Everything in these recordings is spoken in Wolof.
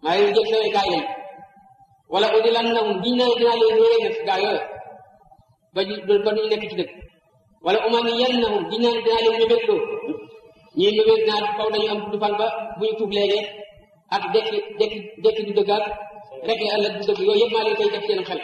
maa leen jël sawee gaay lañ wala udi lan na giñ naa dinaa leen réere na gaa yooyu ba ba ñu nekk ci dëkk wala umani yan na giñ naa dinaa leen mébét loo ñii mébét naa faw dañu am gudd fan ba bu ñu tuub léegi ak dekki dekki dekki du dëgg ak rek la ëllëg du dëgg yooyu yëpp maa leen koy def seen xel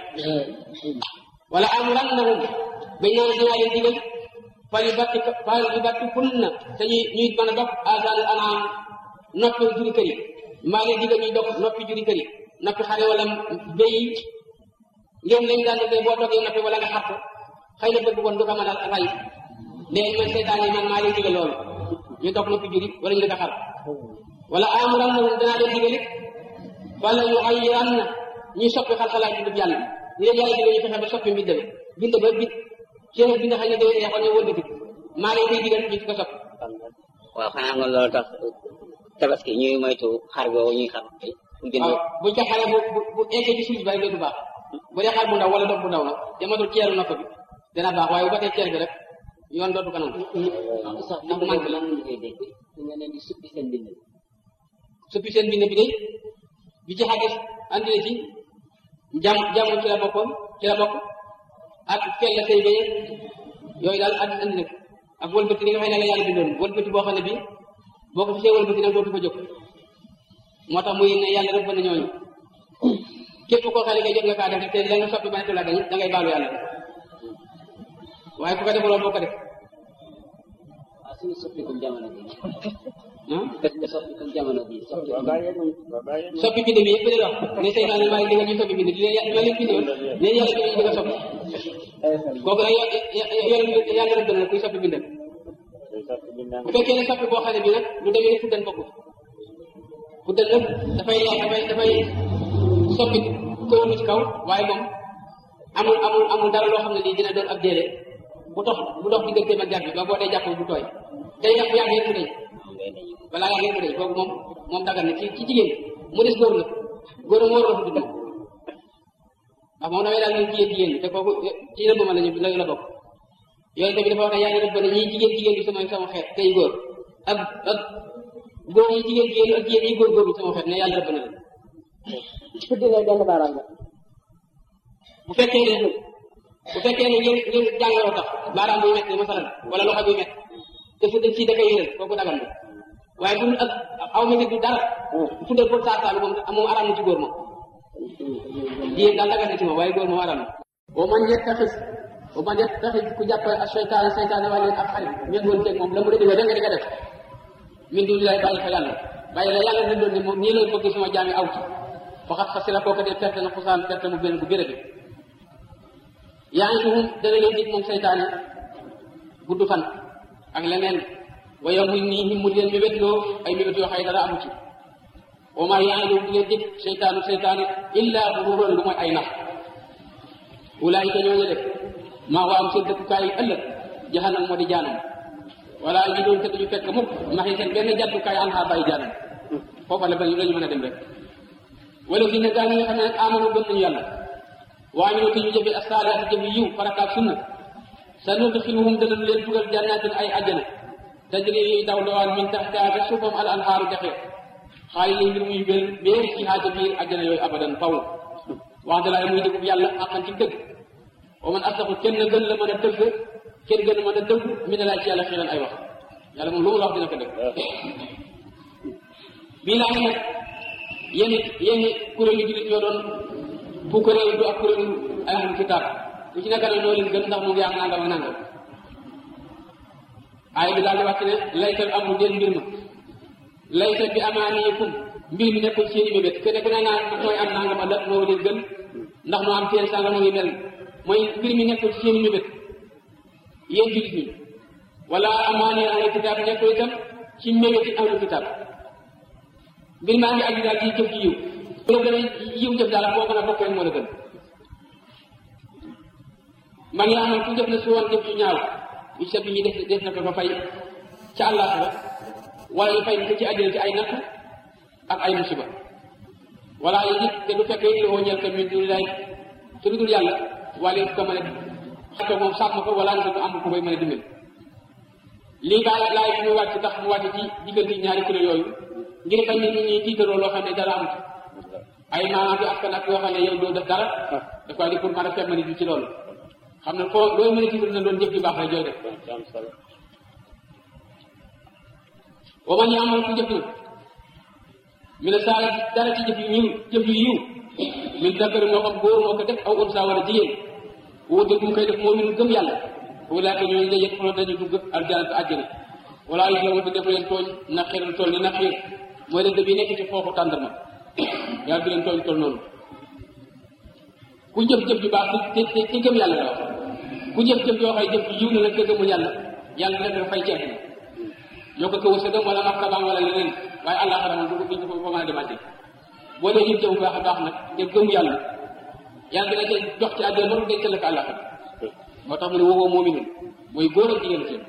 wala amuran na bañ naa dinaa leen digal fal yu batti fal yu batti ful na te ñuy ñuy mën a dog asal anaam noppi juri kër yi maa leen digal ñuy dog noppi juri kër yi noppi xare wala béy ngeen lañ daan defee boo toogee noppi wala nga xatt xëy na bëgg woon du ko mën a ray léegi man seytaan yi man maa leen digal loolu ñu dog noppi juri wala ñu di ko xar wala amuran na danaa leen digal it wala yu xayiran na ñuy soppi xalxalaay bindub yàlla ñu leen yàlla digal ñu fexe ba soppi mbind ba bind ba bit seen bind xëy na day neexoon ñu wëlbati maa leen koy digal ñu di ko soppi waaw xanaa nga loolu tax tabaski ñuy moytu xar boobu ñuy xam bu jënd waaw bu ca xale bu bu bu eggee ci suuf bi rek du baax bu dee xar bu ndaw wala doom bu ndaw la te matul ceeru nopp bi dina baax waaye bu ba tey ceer bi rek yoon dootu ko nangu sax ndax bu manqué la lan nga koy dégg nga leen di suppi seen bind suppi seen bind bi de bi ci xadis andi na ci jàmm jàmm ci la bokkoon ci la bokk ak fel la say béye yooyu daal andi andi na ko ak wëlbati li nga xam ne la yàlla bindoon wëlbati boo xam ne bi boo ko fisee wëlbati nag dootu fa jóg moo tax muy ne yàlla rëbb na ñooñu képp koo xam ne kay jot nga kaa def te la nga soppi ba ne la dañ da ngay baalu yàlla waaye ku ko defuloo boo ko def waaw suñu soppikum jamono bi ah suñu soppikum jamono bi soppi soppi bind bi yëpp di wax ne seytaane maa ngi digal ñu soppi bind di leen ma leen bindoon ne yàlla bi ñu di ko soppi kooku nag yo- yàlla rëbb na kuy soppi bindal bu fekkee ne soppi boo xam ne bi nag lu demee ni fuddan bokku fuddan nag dafay dafay dafay soppi kaw ci kaw waaye moom amul amul amul dara loo xam ne lii dina doon ab déere bu dox bu dox digganteem ak jàpp bi ba boo dee jàpp bu tooy day def yàgg yëpp day balaa yàgg yëpp day kooku moom moom dagal na ci ci jigéen mu des góor la góor moo war a fudd ndax moom dafay daal ñu jigéen jigéen ñi te kooku ci rëbb ma la ñu la la bokk yooyu tamit dafa wax ne yaa ngi rëbb ne ñii jigéen jigéen bi sama sama xeet tey góor ak ak góor yi jigéen jigéen ak jigéen yi góor góor bi sama xeet ne yàlla rëbb na leen fuddi ngay benn baaraam la bu fekkee ne bu fekkee ne ngeen ngeen jàngaroo tax baaraam buy metti masalan wala loxo buy metti te fuddal ci da koy yëral kooku dagal na waaye bu ak aw metti du dara fuddal pour saa saa moom moom araam na ci góor moom jigéen daal dagal na ci moom waaye góor moom araam na boo man yettaxis boo man yettaxis ku jàpp ak seytaane seytaane wàlle ak xarit méngoon teeg moom la mu rëdd da nga di nga def min du lay bàyyi fa yàlla bàyyi la yàlla rëddoon ne moom nii la bëgg sama jaami aw ci faxat xasira kooku de perte na xusaan perte mu benn bu gërë bi yaa ngi tuxum dana leen dig moom seytaane gudd fan ak leneen waaye muy nii ñi mu leen mébét loo ay mébét yoo xay dara amu ci wa maa yaa ngi di leen dig seytaanu seytaane illa gururan lu mooy ay nax ulaayika ñooñu def maa waam seen dëkkukaay yi ëllëg jahannam moo di jaanam wala ñu doon te duñu fekk mukk maxi seen benn jàddukaay an xaa bàyyi jaanam foofa la ba la ñu mën a dem rek wala fi ne gaa ñi nga xam ne nag amanu gëm nañu yàlla waa ñu te ñu jëfe asaalihaat jëfe yiw farataak sunna sa nudxiluhum dana leen dugal jannatin ay àjjana tajri yuy daw dawaan min taxtiha ca suufam al anhaaru dexe xaali li mbir muy bér béer ci xaaja biir àjjana yooyu abadan faw wax dalaay muy dëggub yàlla xaqan ci dëgg wa man asdaqu kenn gën la mën a dëgg kenn gën a mën a dëgg mi ne laay ci yàlla xiiran ay wax yàlla moom lu mu la wax dina ko dëgg bii laa nag yéen yéen kuréelu jullit ñoo doon bu kuréelu du ak kuréelu ahlul kitaab ku ci nekk nag ñoo leen gën ndax mu ngi am nangam ak nangam aay bi daal di wàcc ne laysal amru del mbir ma laysa bi amaaniyikum mbir mi nekkul seen i mébét ke nekk na naan mooy am nangam a ëllëg moo leen gën ndax moo am seen sangam ngi mel mooy mbir mi nekkul seen i mébét yéen jullit ñi wala amaani ahlul kitaab nekkul itam ci mébét yi ahlul kitaab mbir maa ngi aju daal ci jëf ji yiw bu la gën a yiw jëf daal boo gën a bokk rek moo la gën man yaa xam ku jëf na su woon jëf ju ñaaw yu sa bi ñi def def na ko fa fay ca àllaaxira wala ñu fay ko ci àddina ci ay natt ak ay musiba wala yi nit te du fekkee li woo ñeel ko min dul lay te du dul yàlla wala it ko mën a xato moom sàmm ko wala nga ko am ko koy mën a dimbali lii baa laay bi muy wàcc tax mu wàcc ci diggante ñaari kuréel yooyu ngir bañ nit ñi tiitaroo loo xam ne dara amut ay maanaam di askan ak yoo xam ne yow doo def dara daf koy di pour mën a fem nit ñi ci loolu xam ne foo looy mën a tiital na doon jëf ju baax la jooy def am solo wa man yaamal ku jëf nag mi ne saa dara ci jëf yu ñiw jëf yu yiw min dakari moo xam góor moo ko def aw unsa wala jigéen wuute mu koy def moo min gëm yàlla wulaaka ñooñu day yëpp xoolal dañu dugg aljana te àjjana wala yu la def leen tooñ na xiral tool ni na xiir mooy leen bi nekk ci foofu tàndarma yàlla du leen tooñ toll noonu ku jëf-jëf ju baax te te te gëm yàlla la wax ku jëf-jëf yoo xay jëf yiw na nag te gëmul yàlla yàlla def na fay ceeb ñoo ko ko wërsëgam wala martabaam wala leneen waaye àllaaxira moom du du ko mën a demante boo dee jëf jëf bu baax a baax nag te gëm yàlla yàlla dina ca jox ci àddina ba mu dencal la ko àllaaxira moo tax mu ne woowoo moomi nun mooy góor ak jigéen seen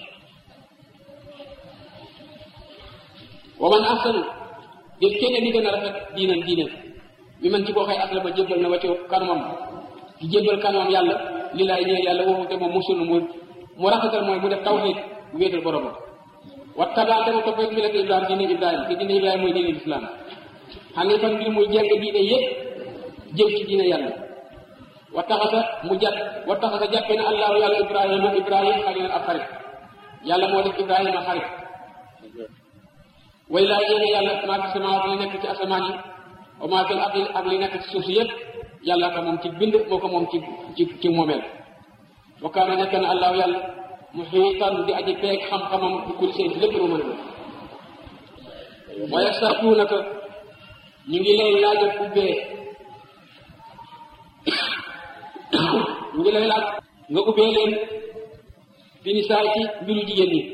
wa man ahsanu def kenn di gën a rafet diinan diinan mi man ci koo xëy asla ba jébbal na wacco kanamam di jébbal kanamam yàlla li laay ñëw yàlla waxu te moom musul mu mu rafetal mooy mu def tawxiid bu wéetal boromam wa tabaa dama topp rek millata ibrahima diine ibrahima te diine ibrahima mooy diine lislaam xanifan mbir muy jàng diine yépp jëm ci diine yàlla wa taxasa mu jàpp wa taxasa jàppe na allahu yàlla ibrahima ibrahima xalilan ab xarit yàlla moo def ibrahima xarit way laa yéene yàlla maa fi samawaat li nekk ci asamaan yi wa maa fil ardi ak li nekk ci suuf si yëpp yàlla ko moom ci bind moo ko moom ci ci ci moomeel wa kaana nekk na allahu yàlla mu xiitan di aji peeg xam-xamam bi kulli seen lépp lu mën a wa yastartuunaka ñu ngi lay laaj ak ubbee ñu ngi lay laaj nga ubbee leen fi ni saay ci mbiru jigéen ñi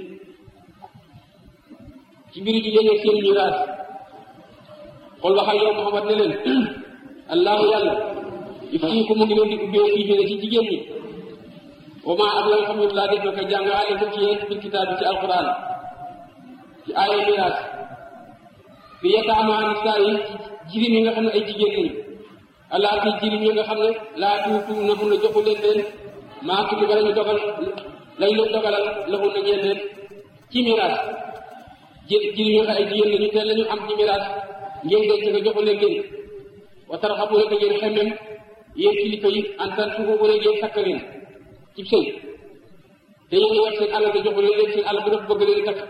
ci mbiru jigéen ñi seen miraas xool waxal yow Muhammad ne leen allahu yàlla il faut que mu ngi leen di ubbee fii bi ci jigéen ñi wa maa ak la nga xam ne laa def na ko jàng aleykum ci yéen bil kitaab bi ci alquran ci aaya miraas fi yataama nisaa yi jirim yi nga xam ne ay jigéen lañu allah fi jirim yi nga xam ne laa tuutu na mun a joxu leen leen maa tuuti ba lañu dogal lañ leen dogalal laxu na ñeen leen ci miraas ji jirim yi nga xam ay jigéen lañu te lañu am ci miraas ngeen denc nga joxu leen leen wa tarxabu rek ngeen xemmem yéen kilifa yi en tant que bu rek ngeen takk leen ci sëy te yéen yor seen alal te joxu leen leen seen alal bu dafa bëgg leen takk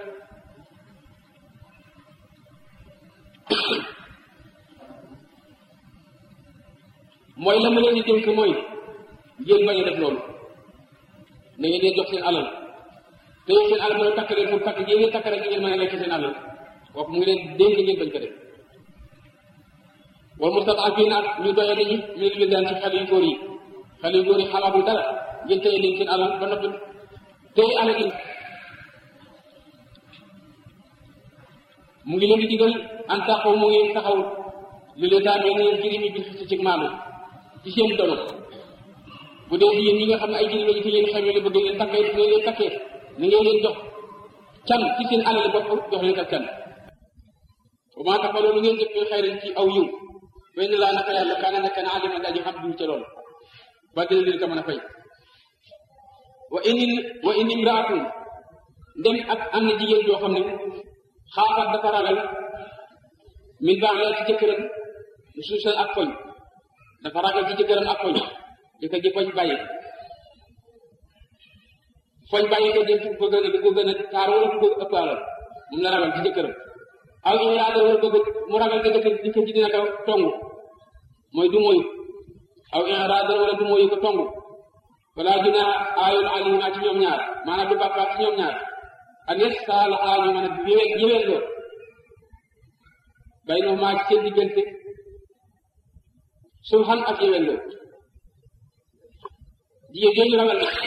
mooy la ma leen di dénk mooy ngeen bañ a def loolu na ngeen dee jox seen alal te yéen seen alal mën a takk leen pour takk ngeen takk rek ngeen mën a lekk seen alal kooku mu ngi leen dénk ngeen bañ ko def wal mustad'afiina ak ñu doye dañu ñu leen daan ci xale yu góor yi xale yu góor yi xalaatu dara ngeen téye leen seen alal ba noppi téye alal yi mu ngi leen di digal en tant que mu ngi taxaw li leen daan ne leen jirim yi bi ci ci maanu ci seen dono bu dee jigéen ñi nga xam ne ay jirim lañu fi leen xamee bëgg leen takkee ne leen takkee ni ngeen leen jox can ci seen alal bopp jox leen ak can bu maa tax loolu ngeen jëf ñooy xayrin ci aw yiw benn laa naka yàlla kaana nekk na alima daji xam duñ ca loolu ba dina leen ko mën a fay wa in wa in imraatun ndem ak am na jigéen joo xam ne xaafaat dafa ragal min baax la ci jëkkëram mu suusal ak koñ dafa ragal ci jëkkëram ak koñ jëkkër ji koñ bàyyi foñ bàyyi ko jëm ko gën a di ko gën a taar wala ko ëpp alal moom la ragal ci jëkkëram aw iraada wala bëgg mu ragal te jëkkër jëkkër ji dina ko tongu mooy du moyu aw iraada wala du moyu ko tongu wala dina aayul alima ci ñoom ñaar maanaam du bàkkaat ci ñoom ñaar ak yes saa la xalaat ñu mën a yéwén yéwén loo bay no maa ci seen diggante sulhan ak yéwén loo jigéen jooju ragal na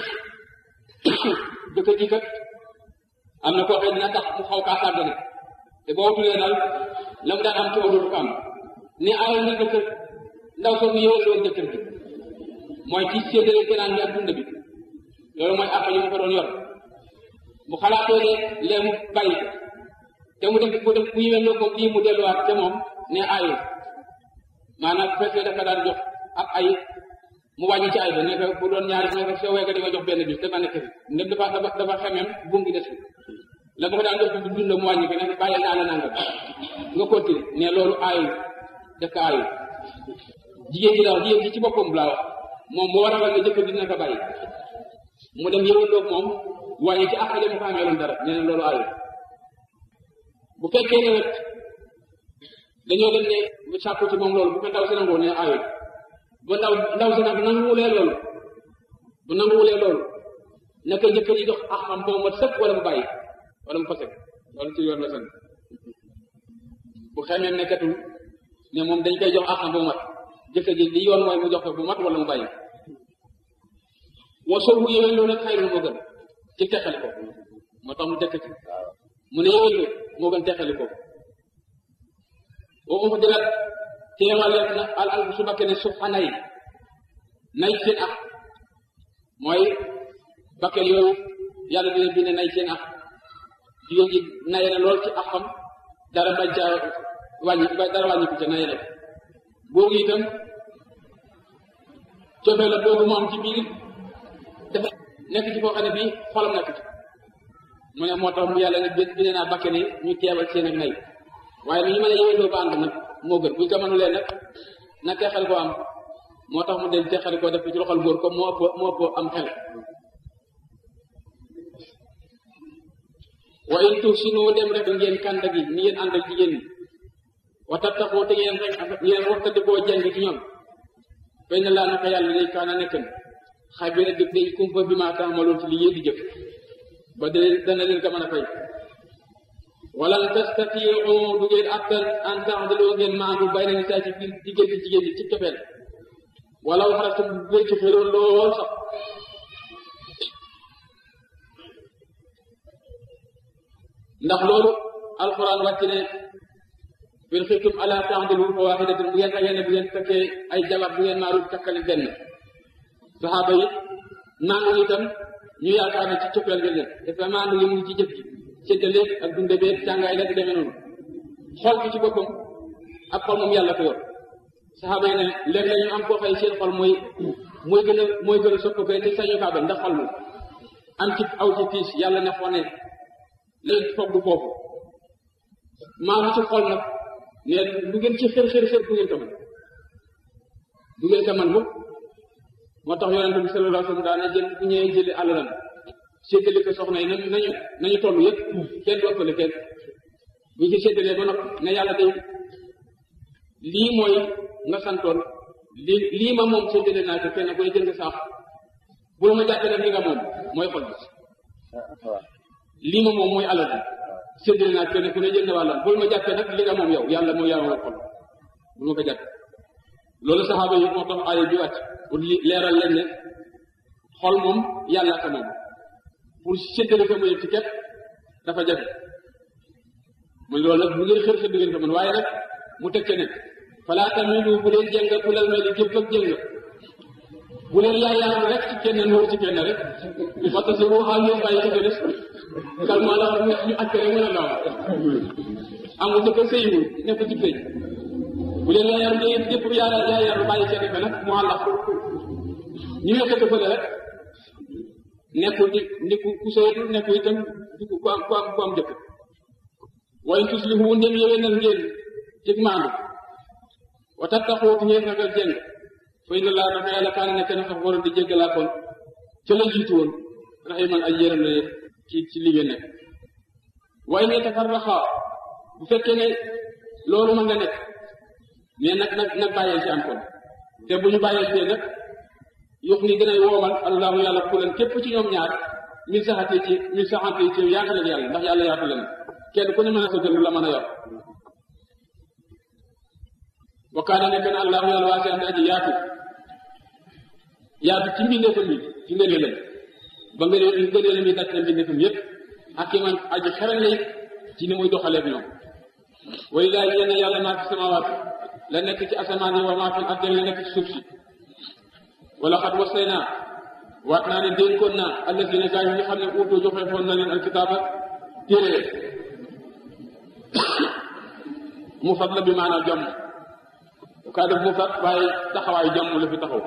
jëkkër ji kat am na koo xam ne dina tax mu xaw kaa sàggane te boo tulee daal la mu daan am ci dootu ko am ne aayal na jëkkër ndaw soo mu yéwén loolu jëkkër bi mooy ci séddale tenaan bi ak dund bi loolu mooy àq yi mu ko doon yor bu xalaatoo ne lee mu bàyyi ko te mu def bu def bu yéwén loo ko lii mu delluwaat te moom ne aayul maanaam bu fekkee dafa daan jox ak ay mu wàññi ci ay ba ne ko bu doon ñaari ne ko soo wéyka di nga jox benn bi dafa nekk fi ndem dafa dafa dafa xemem buum gi des fi la ma ko daan jox bi dund mu wàññi ko ne bàyyil naa la nangam nga continuer ne loolu aayul def ko aayu jigéen ji daal jigéen ji ci boppam laa wax moom moo war a ne jëkkër dina ko bàyyi mu dem yëwandoog moom waaye ci àq dama ko amee loon dara nee na loolu aayu bu fekkee ne nag dañoo dem ne mu sàkku ci moom loolu bu ko ndaw si nangoo ne aayu ba ndaw ndaw si nag nanguwulee loolu bu nanguwulee loolu naka jëkkër yi dox ak xam boo mat sëkk wala mu bàyyi wala mu fase loolu ci yoon la sant bu xamee nekkatul ne moom dañ koy jox ak xam boo mat jëkkër ji li yoon mooy mu jox ko bu mat wala mu bàyyi wa soo bu yéwén loolu nag xayrul moo gën ci teqali ko moo tax mu tekk ci mu ne yéwén lu moo gën teqali ko boo ma dilat teewal na al al su bakkee ne suuf xanay nay seen ak mooy bakkel yooyu yàlla dina bind nay seen ak jigéen ji naye na lool ci axam dara bañ ca wàññi dara wàññi ko ca naye na boobu itam cofee la boobu mu am ci biir dafa nekk ci koo xam ne bii xolam nekk ci mu ne moo tax mu yàlla ne bind naa bakke ni ñu teewal seen ak nay waaye lu ñu mën a yëwendoo ba ànd nag moo gën buñ ko mënulee nag na teexal ko am moo tax mu dem teexal ko def ci loxol góor comme moo ëpp moo ëpp am xel wa in tuhsinu dem rek ngeen kànda gi ni ngeen ànd ak jigéen ñi wa tattaqoo te ngeen rek ngeen waxtandikoo jàng ci ñoom fay na laa naka yàlla day kaana nekkan xabira dëgg day kumpa bi maa taamaloon ci li yéen di jëf ba de dana leen ko mën a fay walan tastatiu du ngeen attan an taxdaloo ngeen maandu bay na nisaa ci biir diggante jigéen ñi ci cofeel wala waxaratum bu ngeen ci xëroon lool sax ndax loolu alquran wàcc ne bin xiftum ala taxdilu fa waxidatin bu ngeen ragee ne bu ngeen fekkee ay jabar bu ngeen maaru takkali benn saxaaba yi maandu itam ñu yaakaar ne ci cofeel nga leen dafa maandu yi mu ngi ci jëf ji séddale ak dunde beeg càngaay la di demee noonu xol bi ci boppam ak xol moom yàlla ko yor saxaaba yi ne léeg-léeg ñu am koo xëy seen xol mooy mooy gën a mooy gën a sopp koy te sañu kaa bañ ndax xol mu am ci aw ci tiis yàlla ne xone léegi foog du foofu maanaam ci xol nag ne lu ngeen ci xër xër xër du ngeen ko mën du ngeen ko mën mukk moo tax yonente bi sallallahu alayhi wasallam daana jël bu ñëwee jëli àlalam séddale ko soxna yi nañu nañu nañu toll yëpp kenn du ëppale kenn bu ci séddalee ba noppi ne yàlla day lii mooy nga santoon lii lii ma moom séddale naa ko kenn koy jënd saax bu la ma jàppee nag li nga moom mooy xol bi lii ma moom mooy alal bi séddale naa kenn ku ne jënd wàllam bul ma jàppee nag li nga moom yow yàlla mooy yaa moom xol bul ma ko jàpp loolu saxaaba yi moo tax aaya bi wàcc pour leeral leen ne xol moom yàlla ko moom pour séddale ko muy ci képp dafa jafe muy loolu nag bu ngeen xër xër du ngeen ko mën waaye nag mu teg ca ne falaa tamilu bu leen jëng ku lal may di jëpp ak jëng bu leen yaay yaar rek ci kenn nuur ci kenn rek waxta si waxaa ngeen bàyyi ko des calmement la ñu ñu acc rek mën a daaw amul jëkkër sëyiwul nekk ci sëy bu leen yaay yaar ngeen jëpp yaay yaay yaar bàyyi seen ko nag mu àllax ñu nekk ko fële rek nekkul di ndi ku ku sooytul nekkul itam di ku am ku am ku am jëkk waaye tuslihu ndem yéwénal ngeen cig maandu wa tattaqoo te ngeen ragal jëng fa inna laa naka yàlla kaana nekk na sax waroon di jéggalaa kon ca la jiitu woon raximan ay yéram la ci ci li ngeen nekk waaye ne tafarraxa bu fekkee ne loolu ma nga nekk mais nag nag nag bàyyee ci am kon te bu ñu bàyyee ci nag yox ni gën a woomal allahu yàlla kulan képp ci ñoom ñaar min saxate ci min saxante ci yaatu leen yàlla ndax yàlla yaatu leen kenn ku ne mën a sa jël la mën a yor wa kaana nekk na allahu yàlla waa seen aji yaatu yaatu ci mbindeefam yi ci ngëneelam ba ngëneel ngëneelam yi daj na mbindeefam yépp ak ki man aji xeral lay ci ni muy doxaleeg ñoom way laay yéen yàlla maa fi samawaat la nekk ci asamaan yi wa maa fi ardi la nekk ci suuf si wala xat wasay naa waat naa ne dénkoon naa allasina gaa yi nga xam ne uutu joxe foon na leen alkitaaba téere mu fat la bi maanaam jomm kaa def mu fat waaye taxawaay jomm la fi taxaw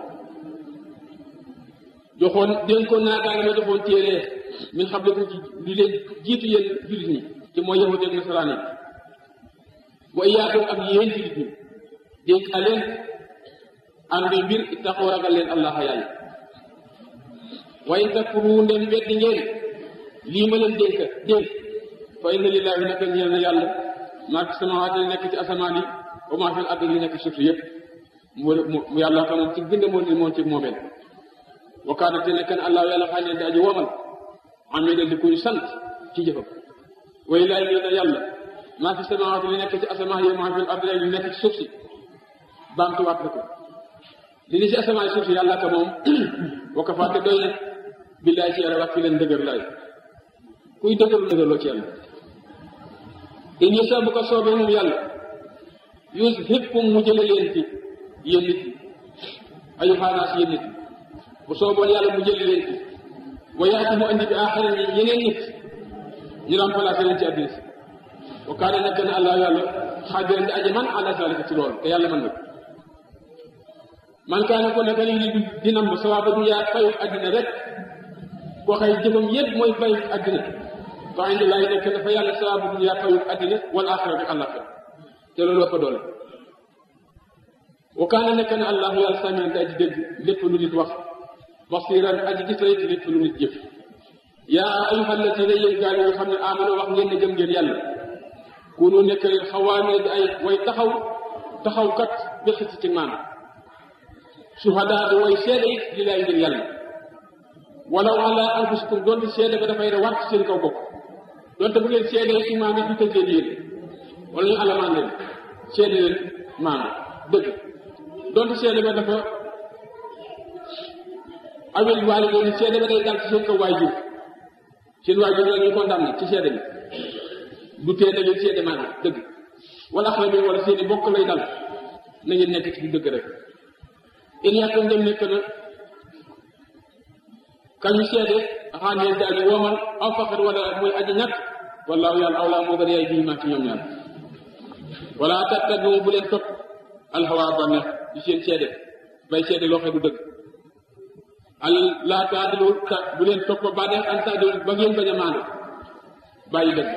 joxoon dénkoon naa gaa yi ma joxoon téere min xam leku ci li leen jiitu yéen jullit ñi ci mooy yahut ak nasaraan yi wa iyaakum ak yéen jullit ñi dénk a leen am bi mbir ittaqu ragal leen allah yàlla wa in takfuru ndem weddi ngeen lii ma leen dénk dénk fa inna lillahi naka ñeel na yàlla maa fi samawaati li nekk ci asamaan yi wa maa fi al ardi li nekk ci suuf yëpp mu mu yàlla xam moom ci bind moo ni moom ci moomeel wa kaana te nekk na allah yàlla xaa ne di aji womal amidan di kuy sant ci jëfam wa lillahi ñeel na yàlla maa fi samawaati li nekk ci asamaan yi wa maa fi al ardi li nekk ci suuf si baamtuwaat na ko li ni ci asamaan suuf si yàlla ka moom wa kafaa te doy na billaay ci yàlla wàcc leen dëgër laay kuy dëgëru dëgërloo ci yàlla in yasa bu ko soobee moom yàlla yuzhibkum mu jële leen fi yéen nit ñi ayu xaanaas yéen nit ñi bu sooboon yàlla mu jële leen fi wa yaati mu andi bi aaxarin yi yeneen nit ñu remplacé leen ci àddina si wa kaana nekk na allah yàlla xaabiran di aji man ala zalika ci loolu te yàlla mën na man kaana ko nekk lii di di nam sawaaba du yaa fayu àddina rek koo xëy jëfam yëpp mooy fayu àddina fa indi laay nekk dafa yàlla sawaaba du yaa fayu àddina wal axira bi àllaxira te loolu ëpp doole wa kaana nekk na allahu yàlla samian di aji dégg lépp lu nit wax basiran aji gis la it lépp lu nit jëf yaa ayuha alladina yéen gaa yi nga xam ne amano wax ngeen ne gëm ngeen yàlla kunu nekk leen xawaamee di ay way taxaw taxaw kat bi xëcc ci maanaam suhadaa di way seede it li laay ngir yàlla walaw ala anfusikum doonte seede ba dafay war ci seen kaw bopp doonte bu ngeen seedee ci maam yi du tëj leen yéen wala ñu alamaan leen seede leen maam dëgg doonte seede ba dafa awel waali leen seede ba day dal ci seen kaw waajur seen waajur la ñuy condamné ci seede bi du tee da ngeen seede maanaam dëgg wala xam ne wala seeni bokk lay dal na ngeen nekk ci dëgg rek in yàkkoon dem nekk na kañu seede xaan yéen daal di womal aw faqir wala mooy aji ñàkk wallaahu yàlla awlaa moo gën yaay bii maa ci ñoom ñaar wala tattabiu bu leen topp alxawaa bànneex ci seen seede bay seede loo xam du dëgg al laa taadilu ta bu leen topp bànneex an taadilu ba ngeen bañ a maandu bàyyi dëgg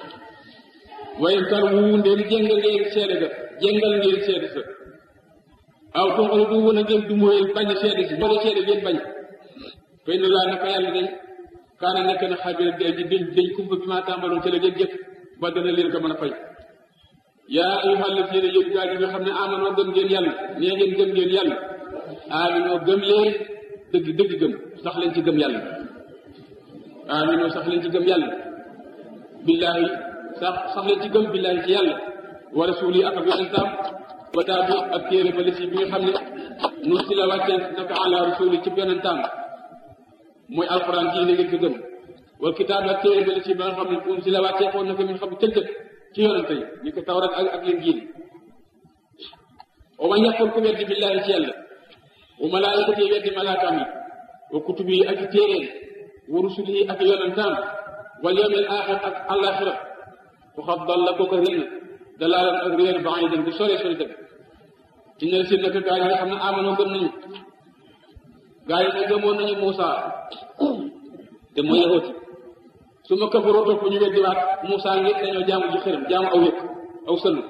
wayen tar wu ndeen jéngal ngeen seede ga jéngal ngeen seede sa aw toxalu du wën a ngeen du mooy bañ a seede si moo seede ngeen bañ fay na laa naka yàlla dañ kaana nekk na xabira day ji dañ dañ kumpa bi maa tàmbaloon ci la ngeen jëf ba dana leen ko mën a fay yaa ayyuha allazina yéen gaa yi nga xam ne amanoo gëm ngeen yàlla nee ngeen gëm ngeen yàlla aminoo gëm leen dëgg dëgg gëm sax leen ci gëm yàlla aminoo sax leen ci gëm yàlla billaahi sax sax leen ci gëm billaahi ci yàlla wa rasuuli ak ak yonentam wa taabi ak téere ba lisi bi nga xam ne nu si la wàccee naka ala rasuuli ci yonentam mooy alquran ji ne ngeen ko gëm wal kitaab ak téere ba lisi ba nga xam ne um si la wàccee xoon na ko min xam tëjjët ci yonente yi ni ko tawrat ak ak leen jiin wa man yàqul ku weddi billaahi ci yàlla wa malaayikati weddi malaakaam yi wa kutubi yi ak i téeréem wa rusuli yi ak yonentam wal yawmil aaxir ak àllaaxira waxat dalla kooku réer na dalaalan ak réer baidan bu sore sore dëgg inna si naka gaa yi nga xam ne amanoo gëm nañu gaa yi ne gëmoon nañu Muusa te mooy yahooti su ma kafaroo topp ñu weddiwaat Muusa ngir dañoo jaamu ji xërëm jaamu aw yëkk aw sëllu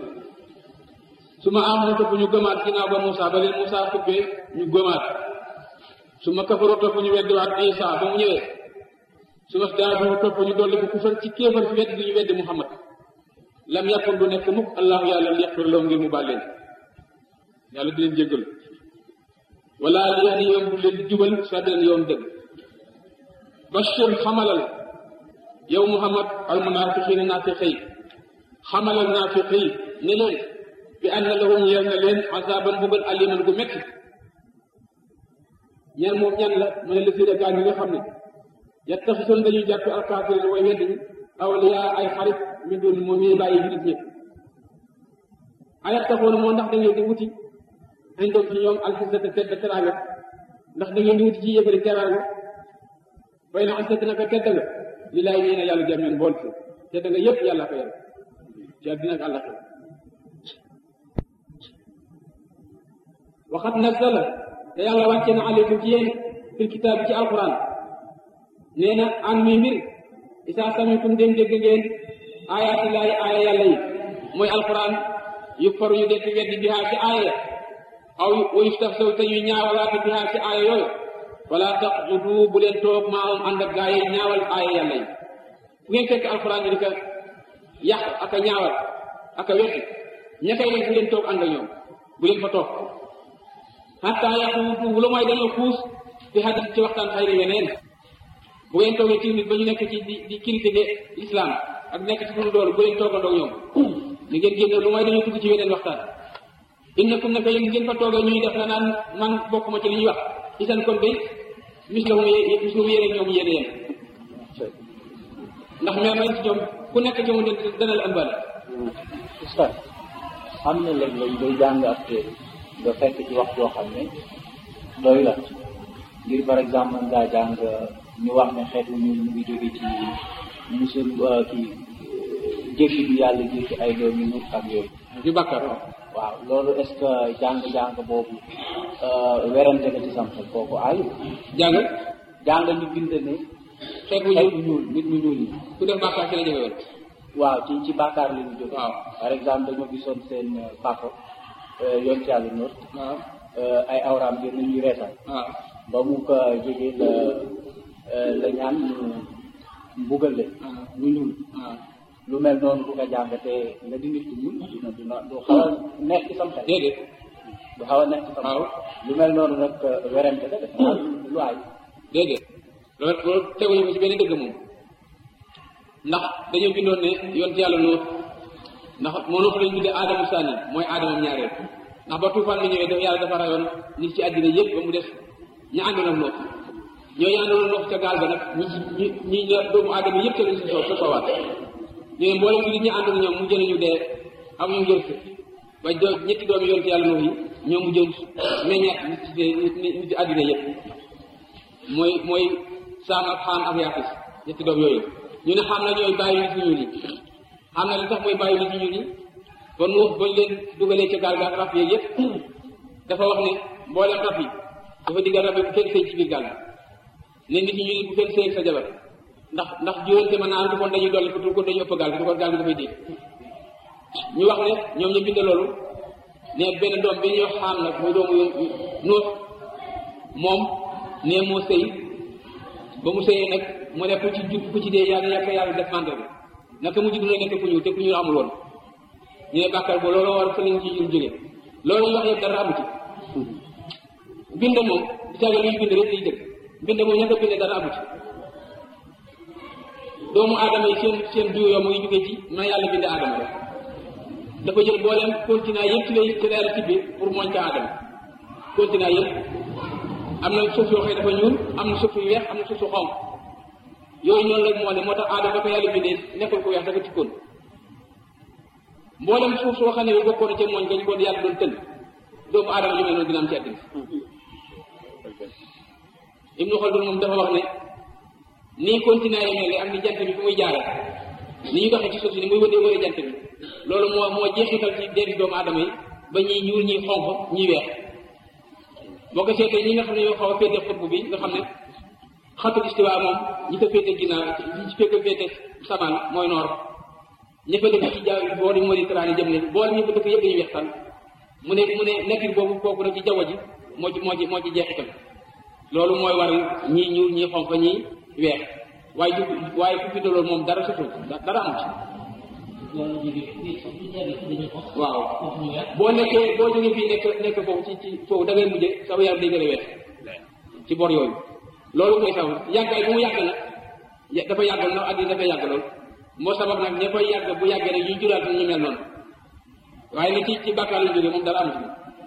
su ma amanoo topp ñu gëmaat ginnaaw ba Muusa ba leen Muusa xubbee ñu gëmaat su ma kafaroo topp ñu weddiwaat Isa ba mu ñëwee su ma daadu topp ñu dolli ko kufar ci kéefar fi weddi ñu weddi Muhammad lam yàkkun du nekk mukk allahu yàlla li yaxfir loo ngir mu baal leen yàlla di leen jéggal wala li yaani yoon du leen jubal sabilan yoon dëgg bashir xamalal yow Muhammad al munafiqina naafiqi yi xamalal naafiqi yi ne leen bi anna lahum ñeel na leen azaban mbugal aliman gu metti ñan moom ñan la mu ne la fi gaa ñi nga xam ne yattaxisoon dañuy jàpp alkaafirin way wedd ñi awliyaa ay xarit min doon moom ñuy bàyyi nit ñëpp ayat taxoon moo ndax da ngeen di wuti añ doom ci ñoom alxisata tedd teraanga ndax da ngeen di wuti ci yëfari teraanga bay na alxisata naka tedd nga li laay nee na yàlla jàmm bool fi tedd nga yëpp yàlla ko yàlla ci àddina ak àllaxira waxat nazala te yàlla wàcce na aleykum ci yéen fil kitaab ci alquran nee na an mi mbir isaa samitum dem dégg ngeen ayaati laay aaya yàlla yi mooy alquran yu faru ñu dekk weddi bihaa ci aaya aw wayuf taf saw te ñuy ñaawalaate bihaa ci aaya yooyu wala taqudu bu leen toog maamam ànd ak gaa yi ñaawal aaya yàlla yi fu ngeen fekk alxuraan di ko yàq ak a ñaawal ak a weddi ña koy def bu leen toog ànd ak ñoom bu leen fa toog hatta yaquudu lu mooy dañoo xuus fi hadis ci waxtaan xayri yeneen bu ngeen toogee ci nit ba ñu nekk ci di di critiquer islam ak nekk ci suñu doolu bu leen toogandoo ñoom ni ngeen génne lu mooy dañoo dugg ci weneen waxtaan innakum naka yéen ngeen fa toogee ñuy def la naan man bokkuma ci li ñuy wax isan kon day mis la mu mis la mu yéene ñoom yéene yéen ndax meer nañ ci ñoom ku nekk ci moom dana la ëmbal Oustaz am na léeg-léeg ngay jàng ab téere nga fekk ci wax joo xam ne doy la ngir par exemple mën ngaa jàng ñu wax ne xeetu ñu mu ngi jóge ci musul kii jéggi bi yàlla jéggi ay doom yu nut ak yooyu ñu bàkkar waaw loolu est ce que jàng-jàng boobu werante nga ci sam xel kooku ayu jàng jàng ñu bind ne xeet bu xeet ñuul bu ñuul nit ñu ñuul yi ku def bàkkaar ci la jóge woon waaw ci ci bàkkaar li ñu jóge waaw par exemple dañoo gisoon seen papa yoon ci yàlla noor waaw ay awraam gën nañuy reetal waaw ba mu ko jógee la la ñaan ñu mbugal leen ñu ñuul waaw lu mel noonu bu ko jàngatee nga di nit ku ñuul dina dina du xaw a neex ci sam xel déedéet du xaw a neex ci sam xel waaw lu mel noonu nag werante la def naa lu ay déedéet loolu loolu teguñu ko ci benn dëgg moom ndax dañoo bindoon ne yoon ci yàlla nóor ndax moo nopp lañu tuddee aadamu sànni mooy aadamam ñaareel ndax ba tuufaan bi ñëwee dafa yàlla dafa rayoon nit ci àddina yëpp ba mu des ña àndoon ak noof ñooñu àndoon ak noof ca gaal ga nag ñi ñi ñi ñi doomu aadama yëpp ca lañ si soo sa soowaat ñu ne mboolem nit ñi àndoon ñoom mu jëlee ñu dee am ñu jël si ba do ñetti doomi yoon ci yàlla noof yi ñoom mu jël meññeet nit ci nit nit ci àddina yëpp mooy mooy saam ak xaam ak yaafis ñetti doom yooyu ñu ne xam na ñooy bàyyi nit ñu ñuul yi xam na li tax mooy bàyyi nit ñu ñuul yi ba nuux bañ leen dugalee ca gaal ga ak rab yeeg yëpp dafa wax ne mboolem rab yi dafa diggal rab yi bu kenn sëy ci biir gaal gi ne nit ñu ñuul bu kenn sëy ak sa jabar ndax ndax juróonte mën naa am du kon dañuy dolli du kon dañuy ëpp gaal gi du kon gaal gi dafay dégg ñu wax ne ñoom ñu bind loolu ne benn doom bi ñuy wax xaam nag muy doomu nuux moom ne moo sëy ba mu sëyee nag mu ne ku ci jub ku ci dee yàlla yàlla yàlla def mandarga naka mu jug na nekk ku ñuul te ku ñuul amul woon ñu ne bàkkar boo loolu war fa lañ ci ñuul jóge loolu ñu wax yëpp dara amu ci bind moom di tàgge luy bind rek liy dëgg bind moom ña ko bind dara amu ci doomu aadama yi seen seen juuyoo mu ngi jóge ci na yàlla bind aadama rek dafa jël mboolem continent yëpp ci lay ci la yàlla tibbi pour mooñ ca aadama continent yëpp am na suuf yoo xam ne dafa ñuul am na suuf yu weex am na suuf su xonq yooyu noonu la moo ne moo tax aadama ba ko yàlla bindee nekkul ko weex dafa tikkoon mboolem suuf soo xam ne bi bokkoon ca mooñ gañ ko yàlla doon tënk doomu aadama ju mel noonu dina am ci àddina Ibnu Xaldun moom dafa wax ne nii continent yi mel am ni jant bi fu muy jaare ni ñu doxee ci suuf si ni muy wëdee wëree jant bi loolu moo moo jeexital ci deeri doomu aadama yi ba ñuy ñuul ñuy xonq ñuy weex boo ko seetee ñi nga xam ne ñoo xaw a féete xutbu bi nga xam ne xatul istiwa moom ñi ko féete ginnaaw ñi ci fekk féete samaan mooy noor ña fa dëkk ci ja boori Mauritanie jëm leen boole ñi fa dëkk yëpp dañuy weextaan mu ne mu ne nekkin boobu kooku nag ci jaww ji moo ci moo ci moo ci jeexital loolu mooy waral ñii ñuul ñii xonq ñii weex waaye ju waaye ku bindoo loolu moom dara sutul dara amu ci waaw boo nekkee boo jógee fii nekk nekk foofu ci ci foofu da ngay mujje sama yaram day gën a weex ci bor yooyu loolu mooy sabab yàggaay bu mu yàgg nag ya- dafa yàgg ndax àddina dafa yàgg lool moo sabab nag ña fay yàgg bu yàggee rek yuy juraat ñu mel noonu waaye nag ci ci bàkkaar la jógee moom dara amu ci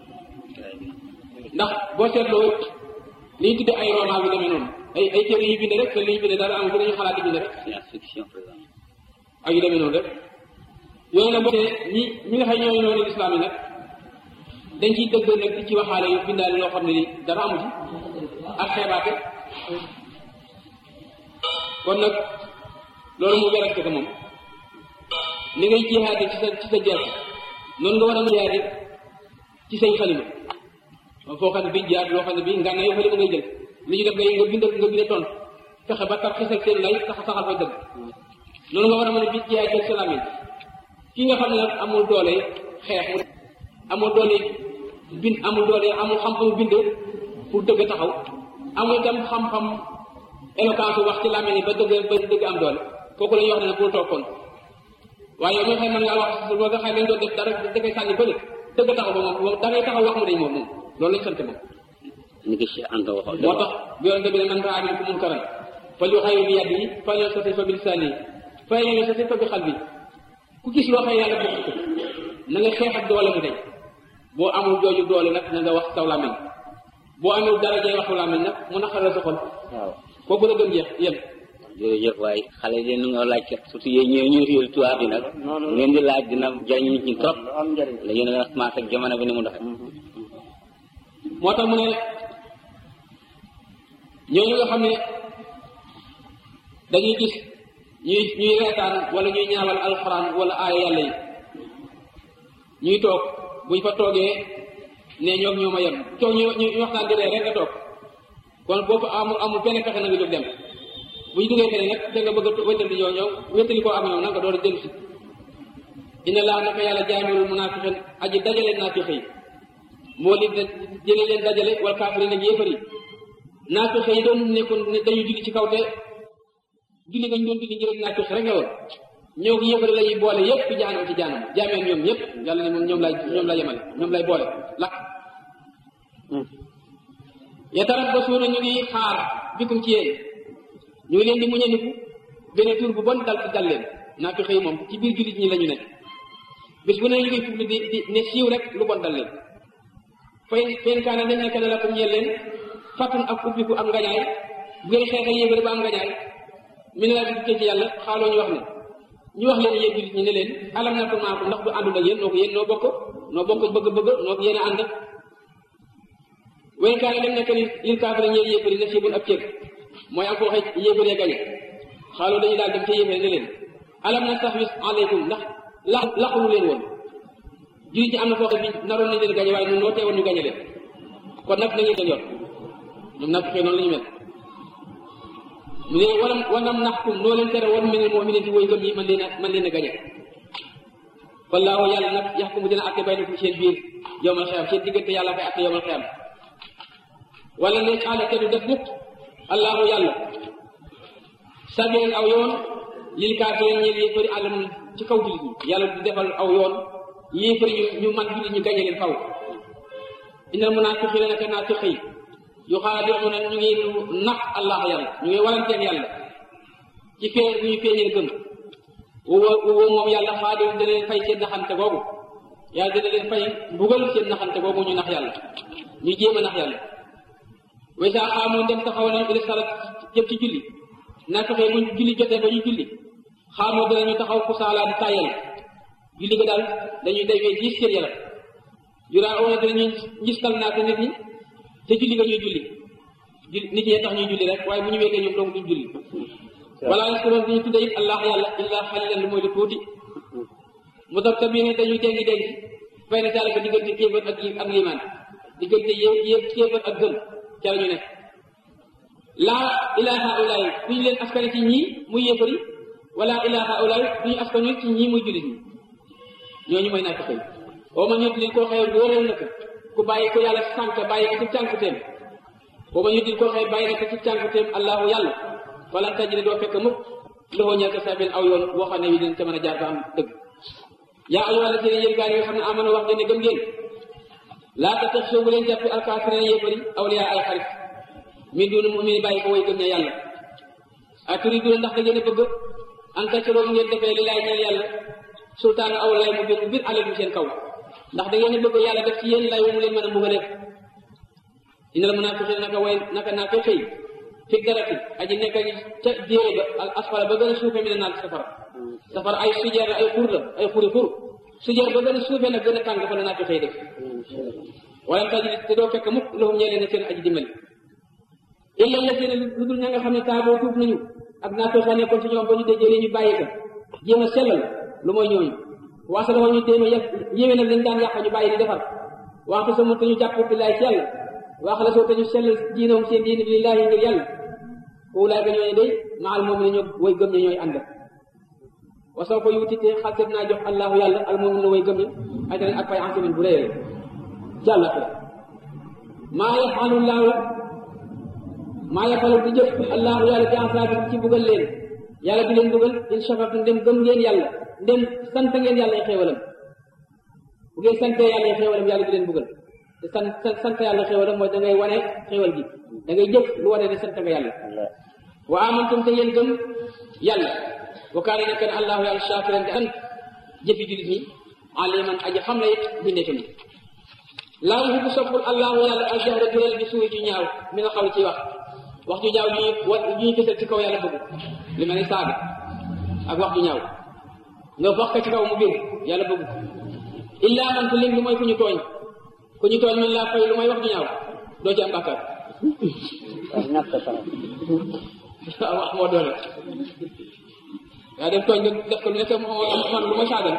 ndax boo seetloo li ñu tuddee ay roman bi demee noonu ay ay téere yu bind rek te li ñu bind dara amu ci dañu xalaat di bind rek science fiction par exemple ak yu demee noonu rek yooyu nag boo tee ñi ñi nga xam ñooy noonu islam yi nag dañ ciy dëgg nag di ci waxaale yu bindaale loo xam ne ni dara amu ci ak xeebaate kon nag loolu mu werante ko moom ni ngay jihaade ci sa ci sa jeex noonu nga war a jihaade ci say xalima moom foo xam ne bii jihaad loo xam ne bii nga yow xalima ngay jël li ñu def ngay nga bind nga bind tontu fexe ba tar xisal seen lay tax saxal fay dëgg noonu nga war a mën a bi jihaad ci salaam yi ki nga xam ne nag amul doole xeex mu amul doole bind amul doole amul xam-xamu bind pour dëgg taxaw amul itam xam-xam éloquence wax ci làmmiñ ba dëgg ba dëgg am doole kooku la ñuy wax ne pour toog kon waaye yow mi nga xam ne mën ngaa wax ba nga xam ne doon def dara dafay sànni bële dëgg taxaw ba moom moom da ngay taxaw wax mu dañ moom moom loolu lañ sant moom ni ki Cheikh Anta waxoon moo tax bi yonente bi ne man raa minkum munkaran fal yuxayyir bi yadihi fal yastati fa bi lisaanihi fa in lam yastati fa bi qalbi ku gis loo xam yàlla bëgg ko na nga xeex ak doole mu deñ boo amul jooju doole nag na nga wax saw làmmiñ boo amul dara jay waxu làmmiñ nag mu naqaral sa xol waaw kooku la gën jeex yem jërëjëf waaye xale yi nu nga laaj kat surtout yéen ñëw ñu réew tubaab bi nag ngeen di laaj dina jariñ nit ñi trop am njëriñ la yéen a commencé ak jamono bi ni mu doxee moo tax mu ne ñooñu nga xam ne dañuy gis ñuy ñuy reetaan wala ñuy ñaawal alxuraan wala aaya yàlla yi ñuy toog buñ fa toogee ne ñoom ñoo ma yem toog ñu ñu waxtaan di ree rek nga toog kon boo fa amul amul benn pexe na nga jóg dem bu ñu duggee feneen nag da nga bëgg a wéttali ñoo ñoom wéttali koo ak ñoom nag nga door a dellu si inna laa naka yàlla jaamilul munaafiqin aji dajale naafiq yi moo li jële leen dajale wal kaafiriin ak yéefar yi naafiq yi doon nekkoon ne dañu julli ci kaw te julli nga ñu doon julli njëriñ naafiq rek la woon ñoo ko yéefar la ñuy boole yépp ci jaanam ci jaanam jaameen ñoom ñëpp yàlla ne moom ñoom lay ñoom lay yemale ñoom lay boole lakk yatarabbasuuna ñu ngi xaar bikum ci yéen ñu ngi leen di muñandiku benn tur bu bon dal dal leen naafiq yi moom ci biir jullit ñi la ñu nekk bis bu ne ñu ngi fubli di di ne siiw rek lu bon dal leen fay fen kaane dañ nekk ne la ko ñeel leen fàttun ak ubbiku am ngañaay bu ngeen xeexe yéefari ba am ngañaay mi ne laa dikkee ci yàlla xaaloo ñu wax ne ñu wax leen yéen jullit ñi ne leen alam na ko maakum ndax du àndul ak yéen noo ko yéen noo bokk noo bokk bëgg-bëgg noo ko yéen a ànd wen kaane dem nekk ni lil kaafiri ñeel yéefari na siibun ab ceeb mooy am ko waxee yéefaree gañe xaaloo dañu daal dem ca yéefari ne leen alam na tahwis aleykum ndax la laqulu leen woon jullit ñi am na foo xam ne naroon nañ leen gañe waaye ñun noo teewoon ñu gañe leen kon nag na ngeen leen yor ñoom nag fexee noonu la ñu mel mu ne walam wanam naxkum noo leen tere woon minal mu'minin ci woy gëm yi man leen a man leen a gañe wallaahu yàlla nag yaxkumu dina atte baynakum seen biir yowmal xiyam seen diggante yàlla koy atte yowmal xiyam wala ne aala te du def mukk allahu yàlla sabilan aw yoon lil kaafirin ñeel yéefari àllam ci kaw jullit ñi yàlla du defal aw yoon yéefari ñu ñu man jullit ñu gañe leen faw innal munaafiqiina naka naafiq yi yu xaadi'uuna ñu ngi nax allah yàlla ñu ngi waranteeg yàlla ci feeñ bu ñu feeñee gëm woo woo moom yàlla xaadi'u dina leen fay seen naxante googu yàlla dina leen fay mbugal seen naxante googu ñu nax yàlla ñu jéem a nax yàlla way saa xaamoon dem taxaw na ila salat jëm ci julli naafiq yi bu julli jotee ba ñu julli xaamoo dinañu taxaw ku saalaa di tàyyal julli ga daal dañuy day fee gis seen yaram juraa oona dinañu ngistal naa ko nit ñi te julli nga ñuy julli julli nit ñee tax ñuy julli rek waaye bu ñu weetee ñoom dong duñ julli wala yaskuroon duñu tudde it allah yàlla illa xalilan lu mooy lu tuuti mu tax tamit ne dañuy dengi dengi fay na taala ko diggante kéefër ak ak limaan diggante yé yé kéefër ak gëm ca la ñu nekk laa ilaha ulaay duñu leen askane ci ñii muy yéefari wala ilaha ulaay duñu askane ci ñii muy jullit ñi ñooñu mooy naa ko xëy oo ma ñut lil koo xëy wóoral na ko ku bàyyi ko yàlla sànk bàyyi ko ci cànkuteem oo ma ñut lil koo xëy bàyyi na ko ci cànkuteem allahu yàlla falan tajide doo fekk mukk loxoo ñeel ko sabil aw yoon boo xam ne wi dina ca mën a jaar ba am dëgg yaa ayyuha allazina yéen gaa yi nga xam ne amana wax ngeen ne gëm ngeen laa tattaxisoo bu leen jàppi alkaafirina yéefari awliyaa ay xarit min duni mumini bàyyi ko way gëm ña yàlla a turiduna ndax da ngeen a bëgg an tasiroo ngeen defee li laay ñeel yàlla sultaan aw lay mu bir bir aleykum seen kaw ndax da ngeen a bëgg yàlla def ci yéen lay wu mu leen mën a mbugale inal munaafiqiina naka way naka naafiq yi fi darati aji nekk ca jéere ba al asfala ba gën a suufe mi ne naan safara safara ay sujeer ay xur la ay xuri xur sujeer ba gën a suufe nag gën a tàng fa la naafiq yi def wala tajid te doo fekk mukk lahum ñee leen seen aji dimbali illa la seen lu dul ña nga xam ne taaboo tuub nañu ak naafiq nekkoon ci ñoom ba ñu déjee ñu bàyyi ko jéem a sellal lu mooy ñooñu waasa dafa ñu téema yëpp yéwé nag lañ daan yàq ñu bàyyi di defar waxtu sama te ñu jàpp billaay ci yàlla wax la soo te ñu sellal diinawum seen diine bi lillaahi ngir yàlla wulaay ka ñooñu day maal moom ne ñoo way gëm ne ñooy ànd wa soo ko yuutite xalset naa jox allahu yàlla al moom na way gëm ñi ajran ak pay ansimin bu réyee ci àllaxira maa yafalu laahu maa yafalu di jëf allahu yàlla bi ansaabi ci buggal leen yàlla di leen buggal in shakartum ndem gëm ngeen yàlla ndem sant ngeen yàlla ay xéewalam bu ngeen santee yàlla ay xéewalam yàlla di leen buggal te sant sant yàlla xéewalam mooy da ngay wane xéewal gi da ngay jëf lu wane ne sant nga yàlla wa amantum te yéen gëm yàlla wa kaana nekk na allahu yàlla shakiran di sant jëfi julit ñi aliman aji xam la it bindee ni laa yuhibbu soppul allahu yàlla aljahra biral bi suuy ju ñaaw mi nga xaw ci wax wax ju ñaaw ju ñuy wa ju ñuy fësal ci kaw yàlla bëgg li ma ne saaga ak wax ju ñaaw nga wax ko ci kaw mu biir yàlla bëgg illa man ku lim lu mooy ku ñu tooñ ku ñu tooñ man laa fay lu mooy wax ju ñaaw doo ci am bàkkaar ñàkk sara wax moo doole yaa def tooñ nga def ko lu nekk man lu ma saagal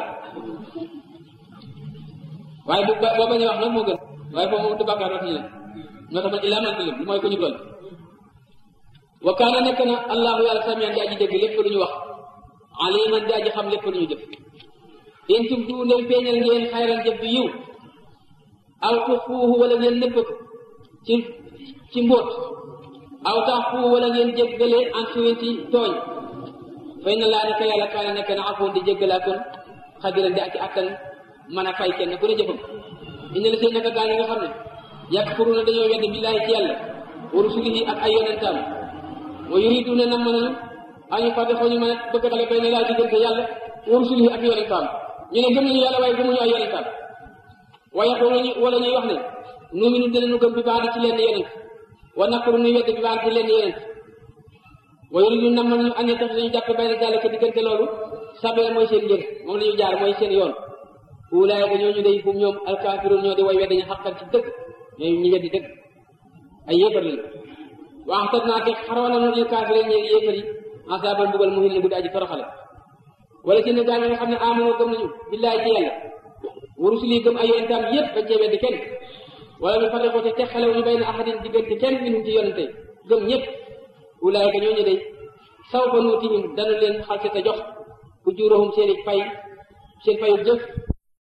waaye bu boo bañ a wax nag moo gën waaye foofu moom du bàkkaar wax ñu ne moo tax man illaa man lim lu mooy ku ñu tooñ wa kaana nekk na allahu yàlla samian di aji dégg lépp lu ñu wax aliman di aji xam lépp lu ñu jëf in tubdu ndem feeñal ngeen xayran jëf bi yiw aw tuxfuuhu wala ngeen nëbb ko ci ci mbóot aw taxfuuhu wala ngeen jéggale en suwin ci tooñ fay na laa nekk yàlla kaana nekk na afoon di jéggalaa kon xadiran di ak ci attan mën a fay kenn ku ne jëfam ina la seen naka gaa ñi nga xam ne yakfuruna dañoo wedd billaahi ci yàlla wa rusulihi ak ay yonentaam wa yuriduna nam nañu añu fàtte foo ñu mën a bëgg xale bay ne laa diggante yàlla wa rusulihi ak yonentaam ñu ne gëm nañu yàlla waaye gëmuñu ay yonentaam waaye xooluñu wala ñuy wax ne nuuminu dinañu gëm bi baax ci leen yonent wa nakuru nuy wedd bi baax ci leen yonent wa yuriduna nam nañu añu tax dañu jàpp bay ne jàll ko diggante loolu sabee mooy seen njër moom la ñu jaar mooy seen yoon ulaayka ñooñu day fu ñoom alkaafiruun ñoo di way weddañu xaqal ci dëgg ñooy ñu weddi dëgg ay yéefar lañu wax tat naa te xaroon na lil kaafiriin ñeegi yéefar yi asaaban mbugal mu hin bu di aji toroxale wala si ne gaa nga xam ne amonoo gëm nañu billaahi ci yàlla wa rusuli gëm ay yonentam yépp bañ cee weddi kenn wala ñu farriqoo te teqalewu ñu bay na ahadin diggante kenn minhum ci yonente gëm ñëpp ulaayka ñooñu day saw fa nuutihim dana leen xalse te jox ujuurahum seeni fay seen fayu jëf